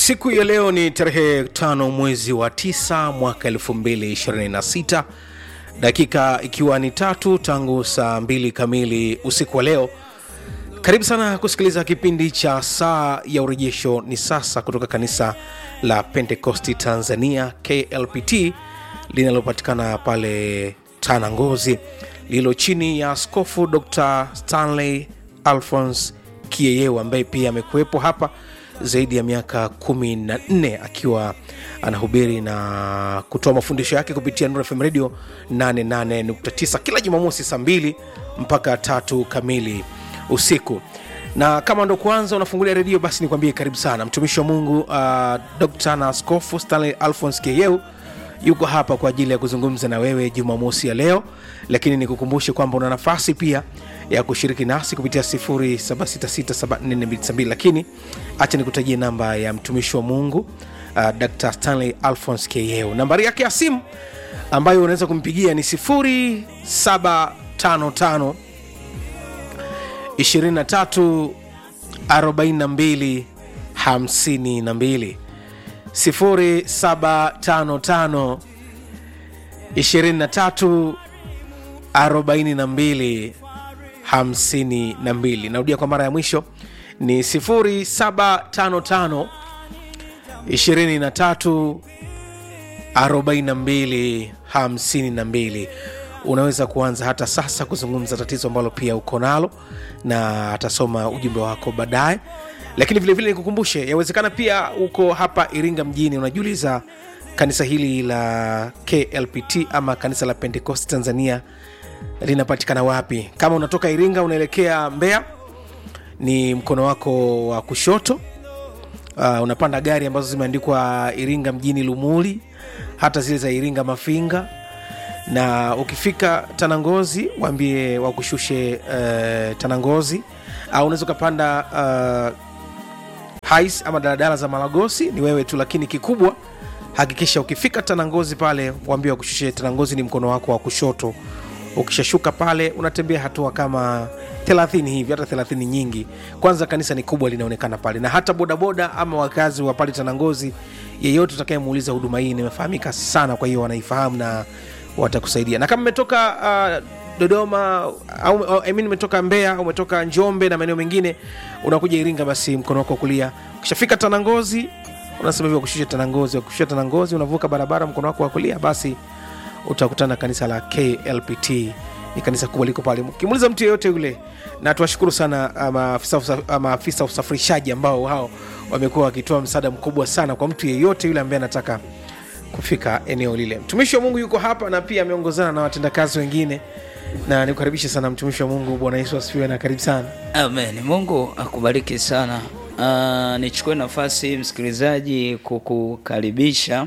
siku ya leo ni tarehe tano mwezi wa tisa mwaka 226 dakika ikiwa ni tatu tangu saa mbili kamili usiku wa leo karibu sana kusikiliza kipindi cha saa ya urejesho ni sasa kutoka kanisa la pentekosti tanzania klpt linalopatikana pale tana ngozi lililo chini ya askofu dr stanley alphons kieyeu ambaye pia amekuwepo hapa zaidi ya miaka kumi na nne akiwa anahubiri na kutoa mafundisho yake kupitia Nuru FM radio 88.9 kila jumamosi saa mbili mpaka tatu kamili usiku na kama ndo kwanza unafungulia redio basi nikwambie karibu sana mtumishi wa mungu uh, dr na askofu stanley alphons keyeu yuko hapa kwa ajili ya kuzungumza na wewe jumamosi ya leo lakini nikukumbushe kwamba una nafasi pia ya kushiriki nasi kupitia 7667422 lakini acha nikutajie namba ya mtumishi wa mungu uh, dr stanley alphons keyeu nambari yake ya simu ambayo unaweza kumpigia ni 755 23 42 52 0755 23 42 52 narudia kwa mara ya mwisho ni 0755 23 42 52 unaweza kuanza hata sasa kuzungumza tatizo ambalo pia uko nalo na atasoma ujumbe wako baadaye lakini vilevile nikukumbushe yawezekana pia uko hapa iringa mjini unajiuliza kanisa hili la klpt ama kanisa la pentecost tanzania linapatikana wapi kama unatoka iringa unaelekea mbeya ni mkono wako wa kushoto uh, unapanda gari ambazo zimeandikwa iringa mjini lumuli hata zile za iringa mafinga na ukifika tanangozi waambie wakushushe uh, tanangozi au unaweza ukapanda uh, hais ama daladala za malagosi ni wewe tu lakini kikubwa hakikisha ukifika tanangozi pale waambie wakushushe tanangozi ni mkono wako wa kushoto ukishashuka pale unatembea hatua kama 30 hivi hata 30 nyingi kwanza kanisa ni kubwa linaonekana pale na hata bodaboda ama wakazi wa pale tanangozi yeyote utakayemuuliza huduma hii nimefahamika sana kwa hiyo wanaifahamu na watakusaidia na kama umetoka uh, dodoma au, au I mean, umetoka mbeya au umetoka njombe na maeneo mengine unakuja iringa basi mkono wako wa kulia ukishafika tanangozi unasema hivyo kushusha tanangozi kushusha tanangozi unavuka barabara mkono wako wa kulia basi utakutana na kanisa la klpt ni kanisa kubwa liko pale ukimuuliza mtu yeyote yule na tuwashukuru sana maafisa maafisa usafirishaji ambao hao wamekuwa wakitoa msaada mkubwa sana kwa mtu yeyote yule ambaye anataka kufika eneo lile mtumishi wa mungu yuko hapa na pia ameongozana na watendakazi wengine na nikukaribishe sana mtumishi wa mungu bwana yesu asifiwe na karibu sana amen mungu akubariki sana uh, nichukue nafasi hii msikilizaji kukukaribisha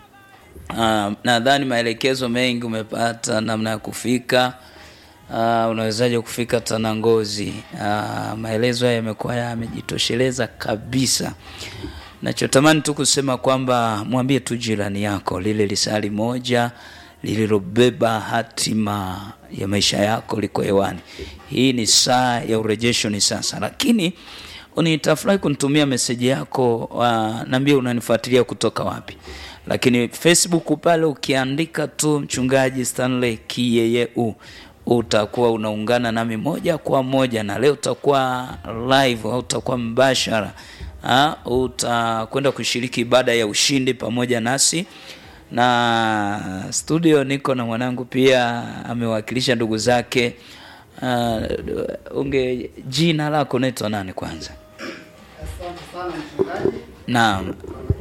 uh, nadhani maelekezo mengi umepata namna ya kufika uh, unawezaje kufika tanangozi uh, maelezo haya yamekuwa yamejitosheleza kabisa nachotamani tu kusema kwamba mwambie tu jirani yako lile lisali moja lililobeba hatima ya maisha yako liko hewani hii ni saa ya urejesho ni sasa lakini nitafurahi kunitumia meseji yako uh, naambia unanifuatilia kutoka wapi lakini facebook pale ukiandika tu mchungaji stanley kiyeyeu utakuwa unaungana nami moja kwa moja na leo utakuwa live au utakuwa mbashara utakwenda kushiriki ibada ya ushindi pamoja nasi na studio niko na mwanangu pia amewakilisha ndugu zake uh, unge jina lako naitwa nani kwanza naam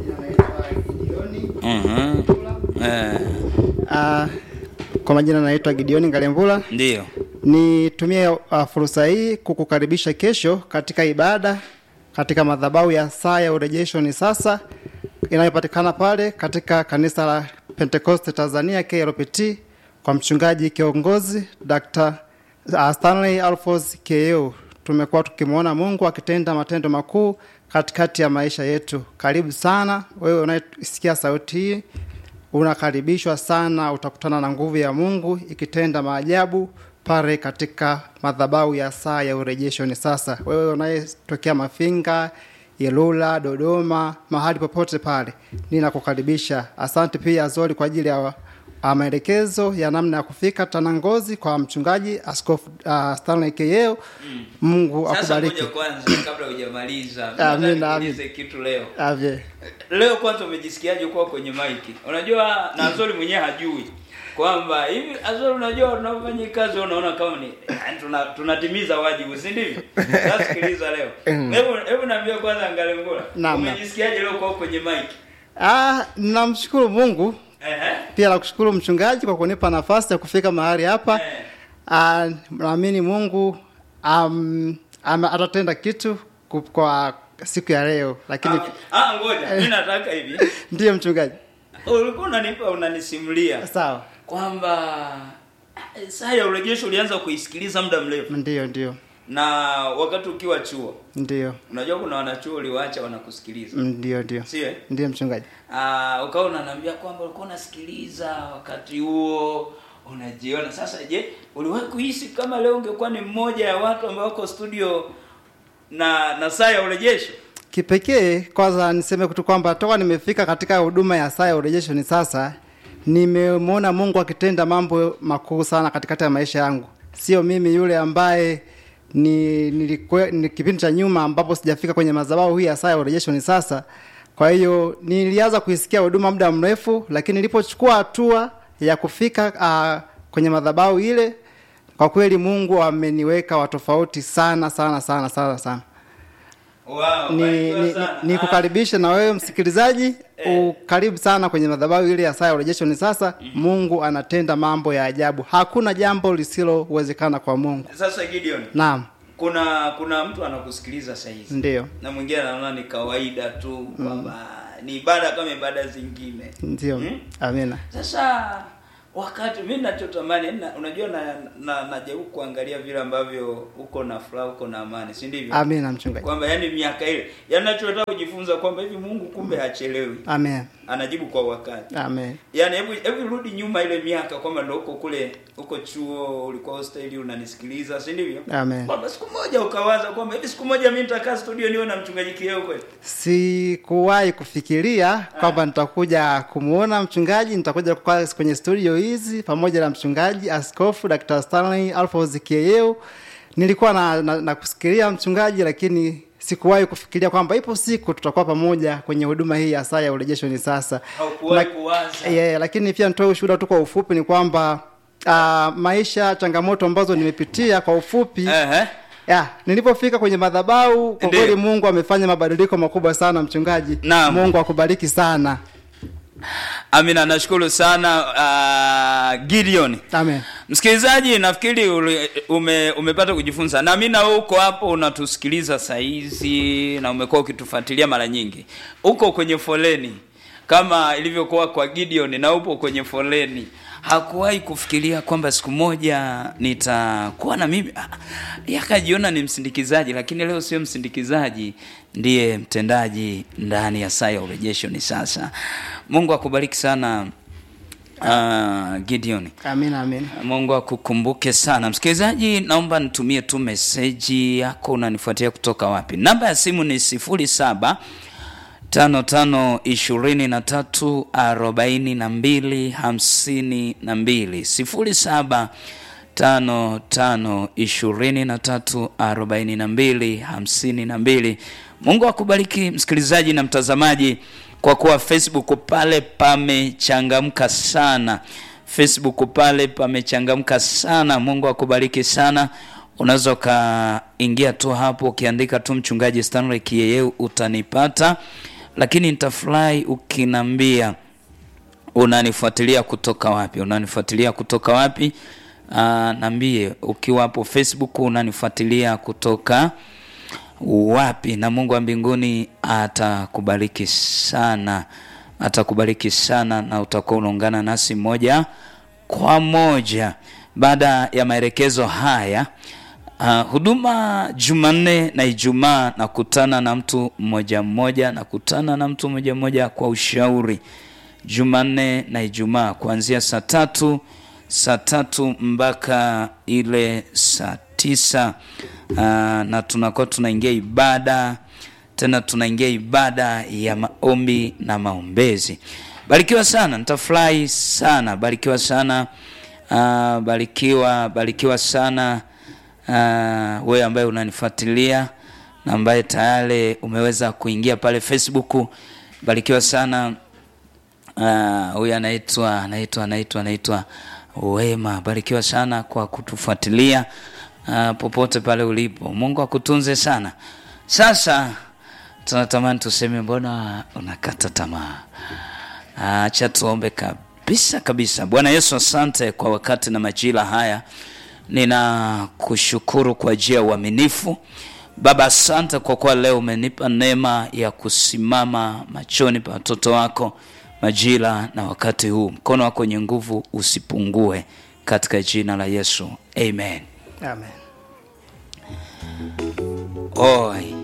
uh-huh. uh, Uh, kwa majina naitwa Gideoni Ngalemvula. ndio Nitumie uh, fursa hii kukukaribisha kesho katika ibada katika madhabahu ya saa ya urejesho ni sasa inayopatikana pale katika kanisa la Pentecost Tanzania KLPT kwa mchungaji kiongozi Dr. uh, Stanley Alphonse Keyeu. Tumekuwa tukimwona Mungu akitenda matendo makuu katikati ya maisha yetu. Karibu sana wewe unayesikia sauti hii unakaribishwa sana utakutana na nguvu ya mungu ikitenda maajabu pale katika madhabahu ya saa ya urejesho ni sasa wewe unayetokea mafinga ilula dodoma mahali popote pale ninakukaribisha asante pia azori kwa ajili ya uh, maelekezo ya namna ya kufika tanangozi kwa mchungaji askofu uh, stanley keyeo mungu sasa akubariki ngoja kwanza kabla hujamaliza Amin, nataka amin. nikuulize kitu leo avye leo kwanza umejisikiaje kuwa kwenye maiki unajua na azori mwenyewe hajui kwamba hivi azori unajua unafanya hii kazi unaona kama ni yani tuna, tunatimiza wajibu si ndivyo sasa sikiliza leo hebu hebu naambia kwanza ngalengula Naam, naam. umejisikiaje leo kuwa kwenye maiki ah, namshukuru mungu ehe pia nakushukuru mchungaji kwa kunipa nafasi ya kufika mahali hapa Eh. Ah, naamini mungu um, ama, atatenda kitu ku- kwa siku ya leo lakini Ah, ah, ngoja mi nataka hivi ndiyo mchungaji ulikuwa unanipa unanisimulia sawa kwamba eh, saa ya urejesho ulianza kuisikiliza muda mrefu ndiyo ndiyo na wakati ukiwa chuo ndiyo unajua kuna wanachuo uliwaacha wanakusikiliza ndiyo ndiyo sio eh? ndiyo mchungaji Ah, ukawa unaniambia kwamba ulikuwa unasikiliza wakati huo unajiona sasa je uliwahi kuhisi kama leo ungekuwa ni mmoja ya watu ambao wako studio na na saa ya urejesho kipekee kwanza niseme tu kwamba toka nimefika katika huduma ya saa ya urejesho ni sasa nimemwona mungu akitenda mambo makuu sana katikati ya maisha yangu sio mimi yule ambaye ni, nilikwe, ni kipindi cha nyuma ambapo sijafika kwenye madhabahu hii ya saa ya urejesho ni sasa kwa hiyo nilianza kuisikia huduma muda mrefu lakini nilipochukua hatua ya kufika uh, kwenye madhabahu ile kwa kweli mungu ameniweka watofauti sana sana sana sana sana wow, ni, barikiwa ni, sana. ni, ni kukaribisha na wewe msikilizaji ukaribu sana kwenye madhabahu ile ya saa ya urejesho ni sasa mungu anatenda mambo ya ajabu hakuna jambo lisilowezekana kwa mungu Ah, sasa Gideon naam kuna kuna mtu anakusikiliza saa hizi ndiyo na mwingine anaona ni kawaida tu kwamba ni ibada kama ibada zingine ndiyo Hmm? amina sasa wakati mi nachotamani na, unajua na, na najaribu kuangalia vile ambavyo uko na furaha uko na amani si ndivyo amina mchungaji kwamba yani miaka ile yani nachotaka kujifunza kwamba hivi mungu kumbe hachelewi amen anajibu kwa wakati amen yani hebu hebu rudi nyuma ile miaka kwamba ndo uko kule uko chuo ulikuwa hosteli unanisikiliza si ndivyo Amen. kwamba siku moja ukawaza kwamba hivi siku moja mi nitakaa studio niwe na mchungaji kieo kweli sikuwahi kufikiria kwamba nitakuja kumwona mchungaji nitakuja kukaa kwenye studio hizi pamoja na mchungaji askofu dr stanley alfos kieyeu nilikuwa na, na, na kusikilia mchungaji lakini sikuwahi kufikiria kwamba ipo siku tutakuwa pamoja kwenye huduma hii ya saa ya urejesho ni sasa Haukuwahi Na- kuwaza. yeah, lakini pia nitoe ushuhuda tu kwa ufupi ni kwamba uh, maisha changamoto ambazo nimepitia kwa ufupi Ehe. ya nilipofika kwenye madhabahu kwa Ndiyo. kweli mungu amefanya mabadiliko makubwa sana mchungaji Naam. mungu akubariki sana amina nashukuru sana uh, gideon amen msikilizaji nafikiri uli- ume, umepata kujifunza na mi na wewe uko hapo unatusikiliza sahizi na umekuwa ukitufuatilia mara nyingi uko kwenye foleni kama ilivyokuwa kwa gideon na upo kwenye foleni hakuwahi kufikiria kwamba siku moja nitakuwa na mimi Ah, yeye akajiona ni msindikizaji lakini leo sio msindikizaji ndiye mtendaji ndani ya saa ya urejesho ni sasa mungu akubariki sana uh, gideon amina amina mungu akukumbuke sana msikilizaji naomba nitumie tu meseji yako unanifuatia kutoka wapi namba ya simu ni sifuri saba tano tano ishirini na tatu arobaini na mbili hamsini na mbili sifuri saba tano tano ishirini na tatu arobaini na mbili hamsini na mbili mungu akubariki msikilizaji na mtazamaji kwa kuwa facebook pale pamechangamka sana facebook pale pamechangamka sana mungu akubariki sana unaweza ukaingia tu hapo ukiandika tu mchungaji stanley kieyeu utanipata lakini nitafurahi ukinambia unanifuatilia kutoka wapi unanifuatilia kutoka wapi uh, nambie ukiwa hapo facebook unanifuatilia kutoka wapi na mungu wa mbinguni atakubariki sana atakubariki sana na utakuwa unaungana nasi moja kwa moja baada ya maelekezo haya Uh, huduma Jumanne na Ijumaa nakutana na mtu mmoja mmoja, nakutana na mtu mmoja mmoja kwa ushauri. Jumanne na Ijumaa kuanzia saa tatu saa tatu mpaka ile saa tisa uh, na tunakuwa tunaingia ibada tena tunaingia ibada ya maombi na maombezi barikiwa sana nitafurahi sana barikiwa sana uh, barikiwa barikiwa sana uh, wewe ambaye unanifuatilia na ambaye tayari umeweza kuingia pale facebook barikiwa sana Ah, huyu anaitwa anaitwa anaitwa anaitwa wema barikiwa sana kwa kutufuatilia uh, popote pale ulipo mungu akutunze sana sasa tunatamani tuseme mbona unakata tamaa acha tuombe kabisa kabisa bwana yesu asante kwa wakati na majira haya ninakushukuru kwa ajili ya uaminifu baba asante kwa kuwa leo umenipa neema ya kusimama machoni pa watoto wako majira na wakati huu mkono wako wenye nguvu usipungue katika jina la yesu amen amen oi